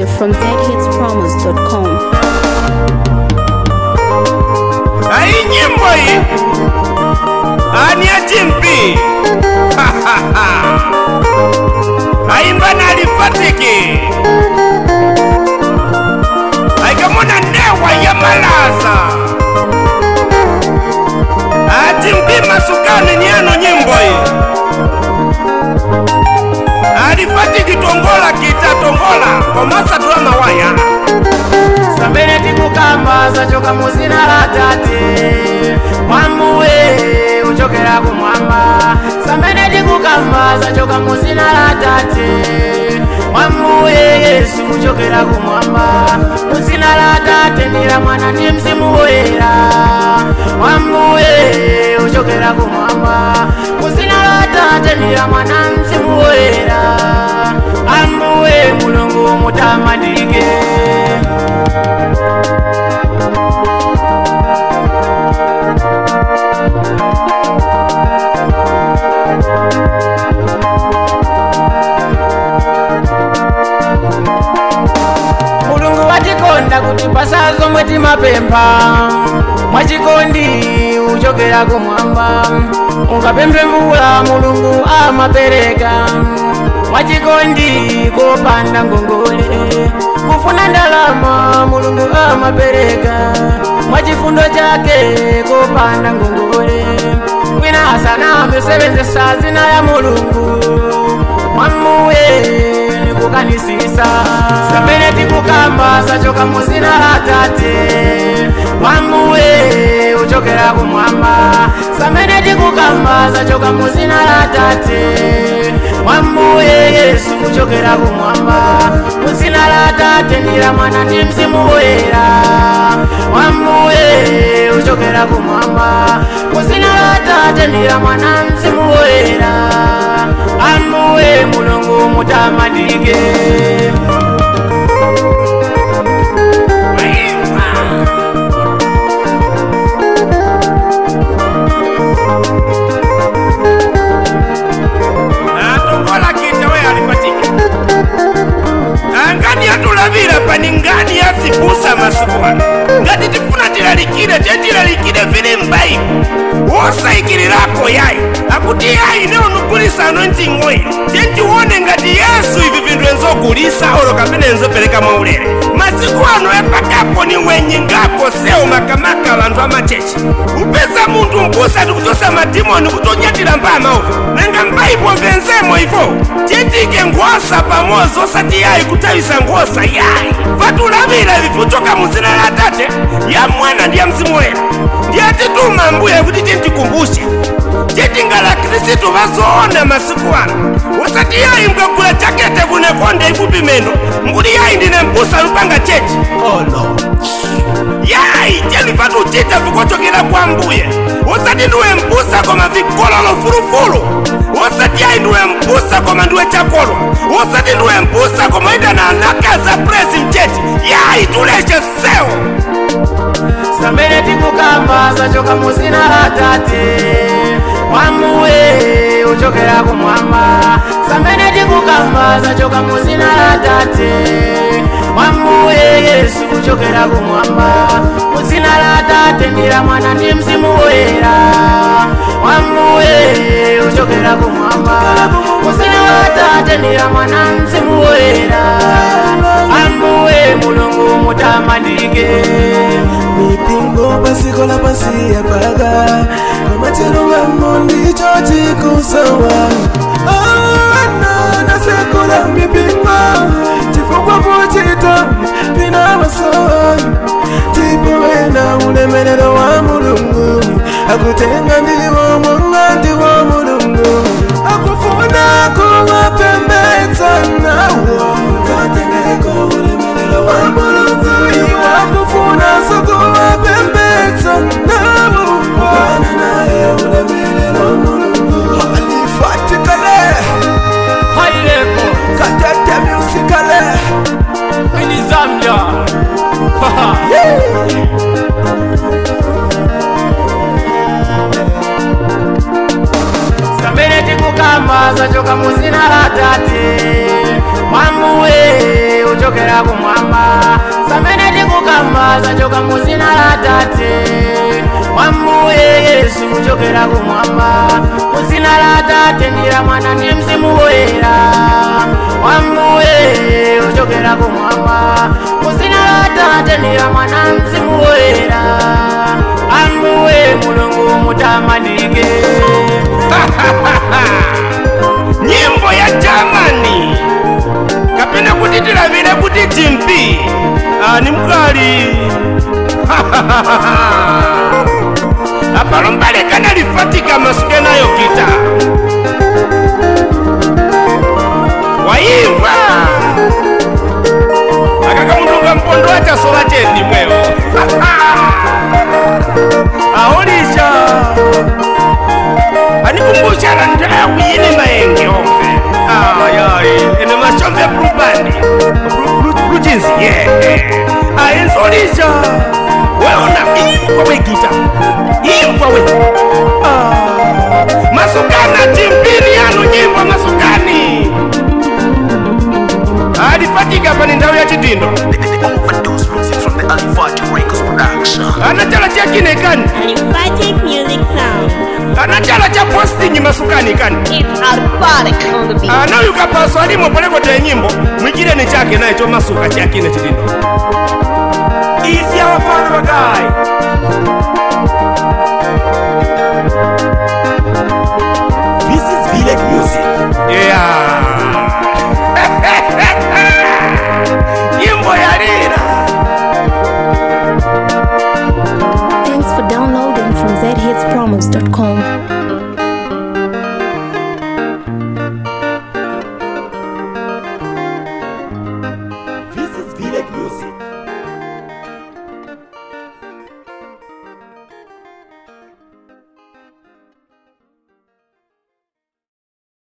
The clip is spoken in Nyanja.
exclusive from zhitspromos.com. Hii nyimbo hii ani ya Timpi aimba na alifatiki aikamona ndewa ya malaza atimpi masukani niano nyimbo hii alifatiki tongola kita tongola komasa tula mawaya sambene tikukamba zachoka muzina la tate mwamuwe uchokera kumwamba sambene tikukamba zachoka muzina la tate mwamuwe yesu uchokera kumwamba muzina la tate ndila mwana ndi mzimu woyera mwamuwe uchokera kumwamba muzina la tate ndila mwana mzimu woyera amuwe mulungu mutamadike mulungu watikonda kuti pasazo mwe timapempha mwachikondi uchokera kumwamba ungapemphe mvula mulungu amapereka mwachikondi kopanda ngongole kufuna ndalama mulungu amapereka mwachifundo chake kopanda ngongole wina asanambe sebenzesa zina ya mulungu mwamuwe kukanisisa sambene tikukamba zachoka muzina la tate mwamuwe uchokera kumwamba sambene tikukamba zachoka muzina la tate mwamuwe yesu uchokera kumwamba muzina la tate ndila mwana ndi mzimu woyera mwamuwe uchokera kumwamba muzina la tate ndila mwana mzimu woyera amuwe mulungu mutamadike atongola kita we alifatiki angani yatulavira pani ngani yasibusa masiku ano ngati tifuna tilalikire tetilalikire vili mbaibu wosaikilirako yayi akuti yayi neonugulisano ncing'oyi tentiwone ngati yesu ivi vinthu enzogulisa olo kapena enzopereka mwaulere masiku ano epakapo ni wenyi ngako sewu makamaka vanthu amachechi upeza munthu mbusa tikuchosa madimoni kutonyatira mbama uvo nanga mbaibo venzemo ivo titike nkhosa pamodzi osati yayi kutawisa nkhosa yayi vatulavira ivi kuchoka muzina la tate ya mwana ndi ya mzimu woyera ndiyatituma mbuye kuti tintikumbushe titingala khristu vazoona masiku ano usati yayi mkagula jakete kunekonde ifupi meno mkuti yayi ndine mbusa lupanga chechi yayi telivatucita vikochokera kwa mbuye usati ndiwe mbusa koma vikololo fulufulu usati yayi ndiwe mbusa koma ndiwe chakolwa usati ndiwe mbusa koma ida na anakaza presi mchechi yayi tuleshe sewo sambene tikukamba zachoka muzina la tate mwamuwe uchokera kumwamba sambene tikukamba zachoka muzina la tate mwamuwe yesu uchokera kumwamba muzina la tate ndila mwana ndi mzimu woyera mwamuwe uchokera kumwamba muzina la tate ndila mwana mzimu woyera amuwe mulungu mutamadike mipingo pasiko la pasi ya paga kamacherungamo ndicho chikusawa ana nasekula mipingo chifukwa pochita pina masawa tipowena ulemelero wa mulungu akutenga ndiwo mwanga ndiwo mulungu akufuna kuwapembedza nawo katengeko ulemelero wa mulungu iwa kufuna sokuwapembedza nawo kwana naye ulemelero wa mulungu alifatikale haileko katete musikale ini zambia sambene tikukamba zachoka muzina la tate mwamuwe kuchokera kumwamba samene tikukamba zachoka muzina la tate wamuye yesu kuchokera kumwamba muzina la tate ndira mwana ndi mzimu woyera wamuye kuchokera kumwamba muzina la tate ndira mwana mzimu woyera amuye mulungu mutamanike nyimbo ya jamani kapena kuti tilavire kuti timpi ah, ni mkali apalo mbalekana lifatika masikenayo kita waimva akakamutunga mpondo achasola chendi mwewo aholisha anikumbusha na ndawu yini maenge ombe ayai ene mashombe brubani brujinsi ye ayenzolisha weona imva wegita imva we Ah, masukana timpiri yanu nyimbo masukani alifatika pani nthawi ya chidindo Overdose music from the Alifati Records production. anachala chakine kani Aliphatic music sound. anachala cha posting masukani kani It's alphatic on the beat. anayuka paso alimo polekota nyimbo mwigireni chake naye chomasuka chakine chidindo isi awafana bagayi This is Village Music. Yeah.